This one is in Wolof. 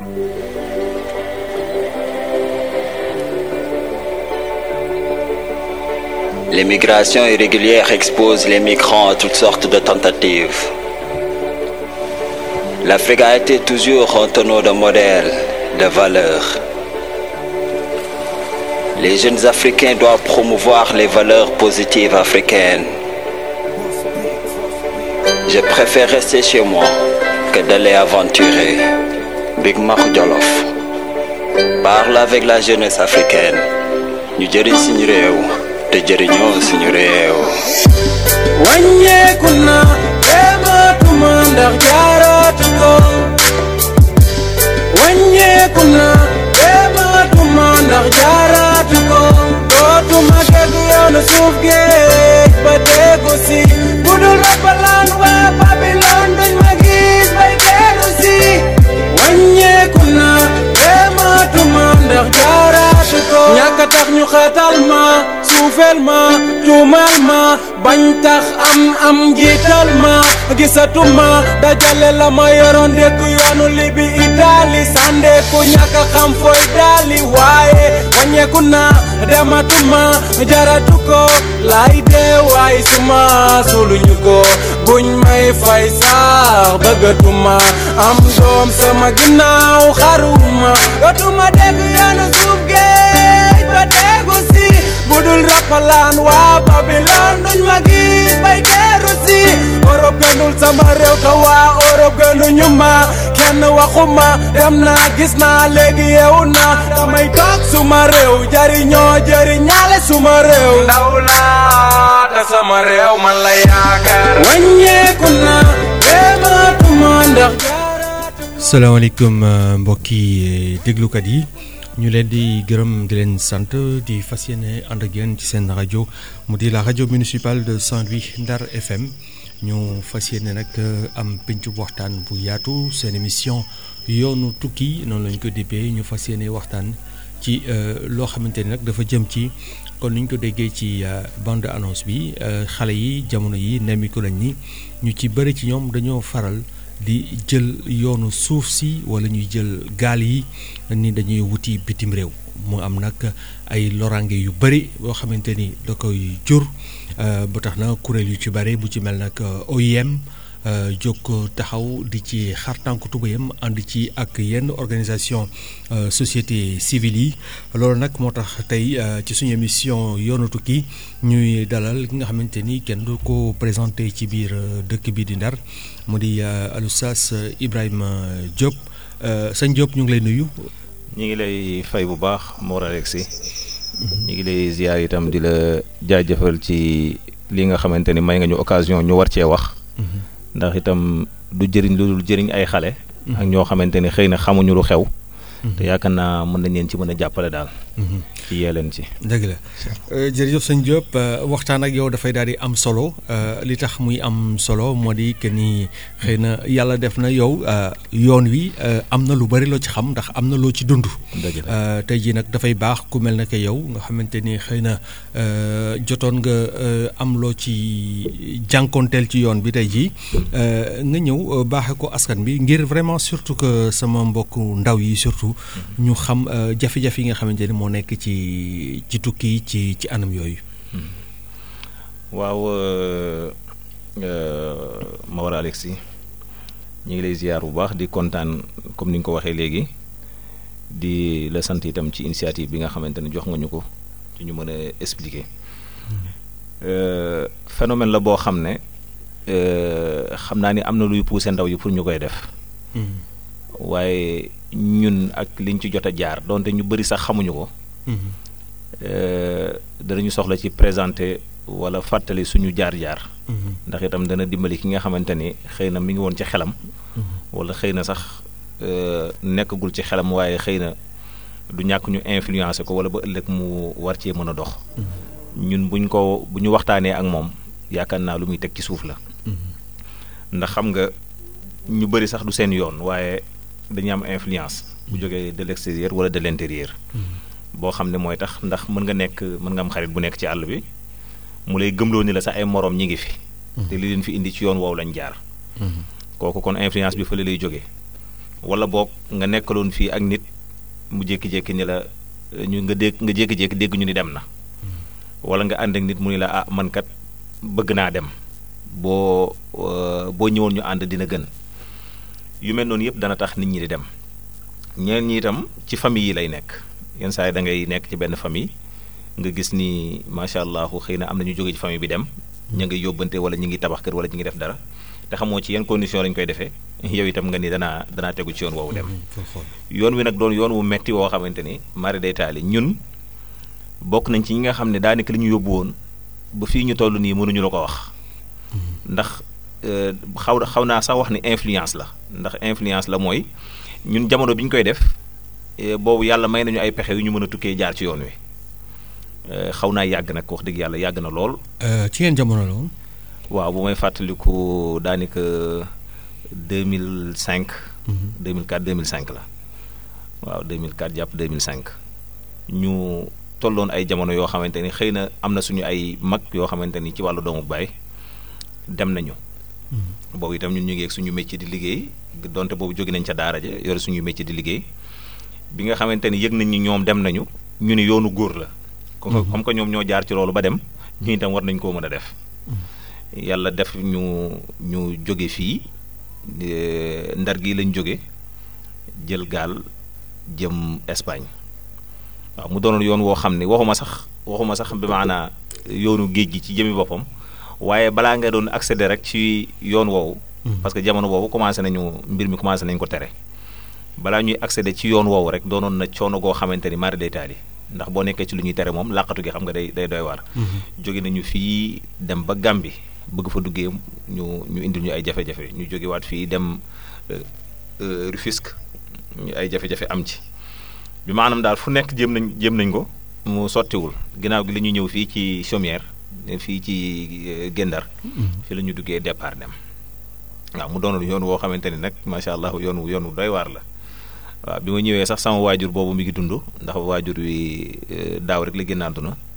L'immigration irrégulière expose les migrants à toutes sortes de tentatives. L'Afrique a été toujours un tonneau de modèles, de valeurs. Les jeunes Africains doivent promouvoir les valeurs positives africaines. Je préfère rester chez moi que d'aller aventurer. Big Mac Jolof. Parle avec la jeunesse africaine. ñu jëriñ suñu réew te jëriñoo suñu réew. wàññeeku na dematuma ndax jaaratu ko wàññeeku na dematuma ndax jaaratu ko dootuma dégg yoonu suuf géej ba déggu si budul rappalaan waa Babylone duñ ma gis bay déggu si wàññeeku na dematuma ndax jaaratu ko ñàkk a tax ñu xatal ma suufeel ma tuumal ma bañ tax am am jiital ma gisatuma dajale la ma yoroon dëkk yoonu libi itaali sandeeku ñàkk a xam fooy daali waaye wàññeeku na dematuma jaratu ko lay dee waay suma suluñu ko buñ may fay sax bëggatuma am doom sama ginnaaw xaruma dootuma dégg yoonu suuf géej ba déggu si budul rappalaan waa Babylone duñ ma gis bay teeru si Europe gënul sama réew te waa Europe gënuñu ma kenn waxuma dem naa gis naa léegi yeewu naa damay toog suma réew jariñoo jariñaale suma réew ndaw laa te sama réew man la yaakaar wàññeeku na dematuma ndax salaamaaleykum mbokki déglukat yi ñu leen di gërëm di leen sant di fas yéene ànd ak yéen ci seen rajo mu di la rajo municipale de Saint-Louis Ndar FM ñu fas yéene nag am pencu waxtaan bu yaatu seen émission yoonu tukki noonu lañ ko dippee ñu fas yéene waxtaan ci loo xamante ni nag dafa jëm ci kon ni ñu ko déggee ci bande annonce bi xale yi jamono yi nemmiku lañ ni ñu ci bëri ci ñoom dañoo faral. di jël yoonu suuf si wala ñuy jël gaal yi ni dañuy wuti bitim réew mu am nag ay loraange yu bëri boo xamante ni da koy jur ba tax na kuréel yu ci bëri bu ci mel nag OIM jóg taxaw di ci xar tànk tubéyam ànd ci ak yenn organisation société civile yi loolu nag moo tax tey ci suñu émission yoonu tukki ñuy dalal ki nga xamante ni kenn du ko présenté ci biir dëkk bi di Ndar mu di Oustaz Ibrahima Diop sëñ Diop ñu ngi lay nuyu. ñu ngi lay fay bu baax Mor Alexi ñu ngi lay ziar itam di la jaajëfal ci li nga xamante ni may nga ñu occasion ñu war cee wax. ndax itam du jëriñ lu dul jëriñ ay xale. ak ñoo xamante ni xëy na xamuñu lu xew. te yaakaar naa mën nañ leen ci mën a jàppale daal. ci yee leen ci. dëgg la jërëjëf sëñ Diop waxtaan ak yow dafay daal di am solo li tax muy am solo moo di que ni xëy na yàlla def na yow yoon wi am na lu bari loo ci xam ndax am na loo ci dund. tey jii nag dafay baax ku mel ne que yow nga xamante ni xëy na jotoon nga am loo ci jànkoonteel ci yoon bi tey jii nga ñëw baaxe ko askan bi ngir vraiment surtout que sama mbokk ndaw yi surtout ñu xam jafe-jafe yi nga xamante ni moo nekk ci ci tukki ci ci anam yooyu. waaw Mawar Alexi ñu ngi lay ziar bu baax di kontaan comme ni nga ko waxee léegi di la sant itam ci initiative bi nga xamante ne jox nga ñu ko ci ñu mën a expliquer phénomène la boo xam ne xam naa ni am na luy pousser ndaw yi pour ñu koy def. waaye ñun ak liñ ci jot a jaar donte ñu bëri sax xamuñu ko. danañu soxla ci présenter wala fàttali suñu jaar-jaar. ndax itam dana dimbali ki nga xamante ni xëy na mi ngi woon ci xelam. wala xëy na sax nekkagul ci xelam waaye xëy na du ñàkk ñu influencer ko wala ba ëllëg mu war cee mën a dox. ñun buñ ko bu ñu waxtaanee ak moom yaakaar naa lu muy teg ci suuf la. ndax xam nga ñu bëri sax du seen yoon waaye. dañuy am influence bu jógee de l'extérieur wala de l'intérieur boo xam ne mooy tax ndax mën nga nekk mën nga am xarit bu nekk ci àll bi mu lay gëmloo ni la sax ay moroom ñi ngi fi te li leen fi indi ci yoon woowu lañ jaar kooku kon influence bi fële lay jógee wala boog nga nekkaloon fii ak nit mu jékki-jékki ni la ñu nga dégg nga jékki-jékki dégg ñu ni dem na wala nga ànd ak nit mu ni la ah man kat bëgg naa dem boo boo ñëwoon ñu ànd dina gën yu mel noonu yëpp dana tax nit ñi di dem ñeen ñi itam ci famille yi lay nekk yenn saa yi da ngay nekk ci benn famille nga gis ni macha allah xëy na am na ñu jóge ci famille bi dem ña ngi yóbbante wala ñu ngi tabax kër wala ñu ngi def dara te xamoo ci yan condition lañ koy defee yow itam nga ni danaa danaa tegu ci yoon woowu dem yoon wi nag doon yoon wu metti woo xamante ni mari day taali ñun bokk nañ ci ñi nga xam ne daanaka li ñu yóbbu woon ba fii ñu toll nii mënuñu la ko wax ndax xaw xaw naa sax wax ni influence la ndax influence la mooy ñun jamono bi ñu koy def boobu yàlla may nañu ay pexe yu ñu mën a tukkee jaar ci yoon wi xaw naa yàgg nag wax dëgg yàlla yàgg na lool. ci yenn jamono la woon. waaw bu may fàttaliku daanaka deux mille cinq. deux mille quatre deux mille cinq la waaw deux mille quatre jàpp deux mille cinq ñu tolloon ay jamono yoo xamante ni xëy na am na suñu ay mag yoo xamante ni ci wàllu doomu baay dem nañu. boobu itam ñun ñu ngi ak suñu métier di liggéey donte boobu jóge nañ ca daara ja yore suñu métier di liggéey bi nga xamante ni yëg nañ ni ñoom dem nañu ñu ni yoonu góor la. comme que ñoom ñoo jaar ci loolu ba dem ñu itam war nañ koo mën a def. yàlla def ñu ñu jóge fii ndar gi lañ jóge jël gaal jëm Espagne waaw mu doonoon yoon woo xam ne waxuma sax waxuma sax bi maanaa yoonu géej gi ci jëmi boppam waaye balaa nga doon accéder rek ci yoon woowu. parce que jamono boobu commencé nañu mbir mi commencé nañ ko tere. balaa ñuy accéder ci yoon woowu rek doonoon na coono goo xamante ni mari day taali ndax boo nekkee ci lu ñuy tere moom làqatu gi xam nga day day doy waar. jóge nañu fii dem ba Gàmbi bëgg fa duggee ñu ñu indil ñu ay jafe-jafe ñu jógewaat fii dem Rufisque ñu ay jafe-jafe am ci bi maanaam daal fu nekk jéem nañ jéem nañ ko mu sottiwul ginnaaw gi la ñuy ñëw fii ci Chaumière fii ci Gendar. fi la ñu duggee départ dem. waaw mu doonoon yoon woo xamante ni nag macha allah yoon wu yoon wu doy waar la waaw bi ma ñëwee sax sama waajur boobu mi ngi dund ndax waajur wi daaw rek la génn àdduna